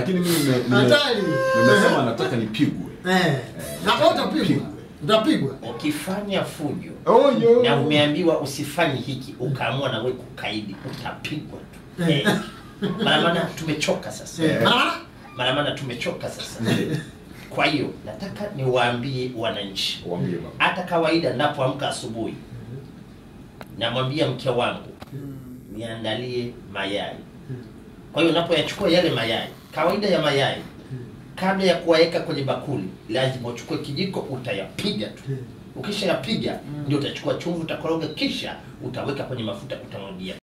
Lakini mimi nime- nime- Hatari. nimesema nataka nipigwe. Eh. Na wewe utapigwa. Utapigwa. ukifanya fujo Oh, yo. na umeambiwa usifanye hiki ukaamua na wewe kukaidi utapigwa tu eh. mara maana tumechoka sasa Eh. Maana mara maana tumechoka sasa kwa hiyo nataka niwaambie wananchi Waambie baba. hata kawaida napoamka asubuhi namwambia mke wangu niandalie mayai kwa hiyo unapoyachukua yale mayai kawaida ya mayai kabla ya kuwaweka kwenye bakuli lazima uchukue kijiko utayapiga tu ukishayapiga ndio utachukua chumvi utakoroga kisha utaweka kwenye mafuta utamwagia